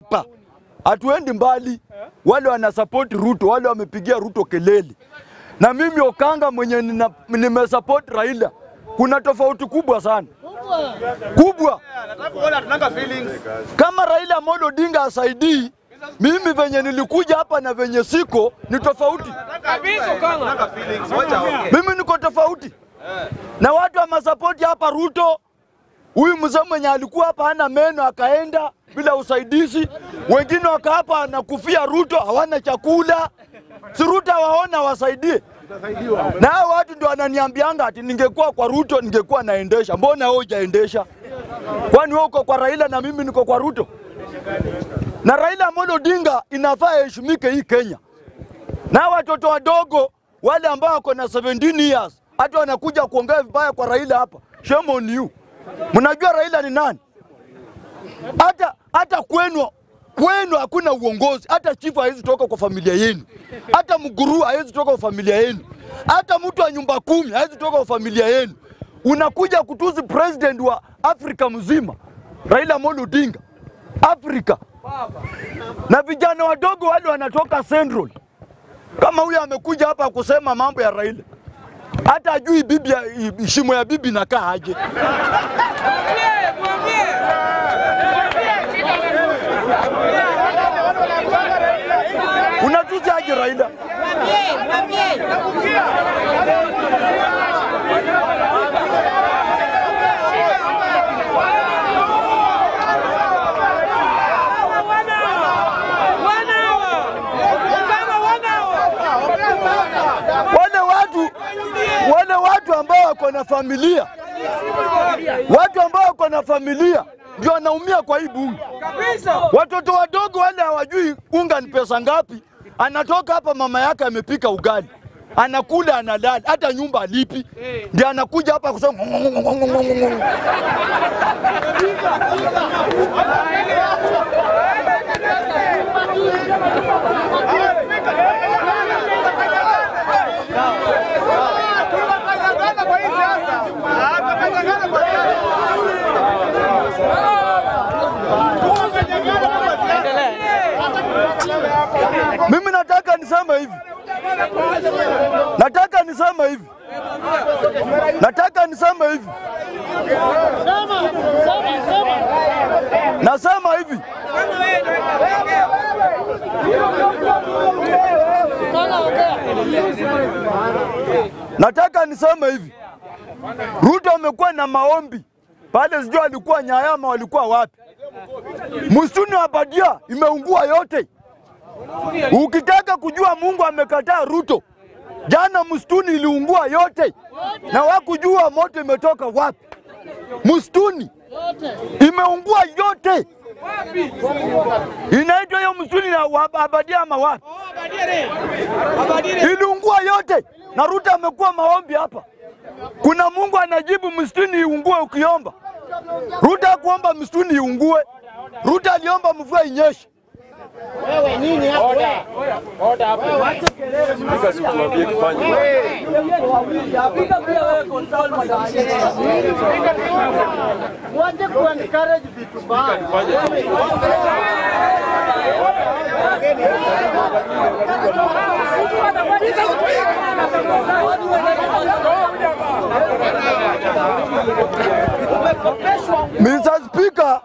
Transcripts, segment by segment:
hapa, hatuendi mbali. Wale wana support Ruto, wale wamepigia Ruto kelele, na mimi Okanga mwenye nina- nimesupport Raila, kuna tofauti kubwa sana kubwa. Kama Raila Amolo Odinga asaidii mimi venye nilikuja hapa na venye siko ni tofauti. Mimi niko tofauti na watu wa masapoti hapa. Ruto huyu mzee mwenye alikuwa hapa hana meno akaenda bila usaidizi, wengine waka hapa anakufia Ruto, hawana chakula. Si Ruto waona wasaidie, na hao watu ndio wananiambianga ati ningekuwa kwa Ruto ningekuwa naendesha. Mbona wewe hujaendesha? Kwani wewe uko kwa Raila na mimi niko kwa Ruto? Na Raila Amolo Odinga inafaa aheshimike hii Kenya, na watoto wadogo wale ambao wako na 17 years hata wanakuja kuongea vibaya kwa Raila hapa, shame on you. Mnajua Raila ni nani? Hata hata kwenu kwenu hakuna uongozi. Hata chifu hawezi toka kwa familia yenu, hata mguruu hawezi toka kwa familia yenu, hata mtu wa nyumba kumi hawezi toka kwa familia yenu. Unakuja kutusi president wa Afrika mzima, Raila Amolo Odinga, Afrika na vijana wadogo wale wanatoka Central. Kama huyu amekuja hapa kusema mambo ya Raila, hata ajui bibi ya, shimo ya bibi nakaa aje. Unatusi aje Raila? Wale watu wale watu ambao wako na familia, watu ambao wako na familia ndio wanaumia kwa hii bunge. Watoto wadogo wale hawajui unga ni pesa ngapi. Anatoka hapa, mama yake amepika ugali, anakula, analala, hata nyumba alipi, ndio anakuja hapa kusema "Ng'ong'ong'ong'ong'ong'ong'ong'o." Mimi nataka niseme hivi, nataka niseme hivi, nataka niseme hivi, nasema hivi, nataka niseme hivi, Ruto amekuwa na maombi pale, sijui alikuwa Nyayama, walikuwa wapi? Msituni wa Badia imeungua yote. Ukitaka kujua Mungu amekataa Ruto, jana msituni iliungua yote, na wakujua moto imetoka wapi. Msituni imeungua yote, inaitwa hiyo msituni na wa- Abadia ama wapi? Iliungua yote, na Ruto amekuwa maombi hapa. Kuna Mungu anajibu msituni iungue ukiomba. Ruto hakuomba msituni iungue, Ruto aliomba mvua inyeshe. Mwache kuencourage vitu mbaya. Mr. Speaker,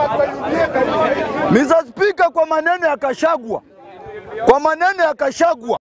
Mr. Speaker, kwa maneno ya Kashagwa, kwa maneno ya Kashagwa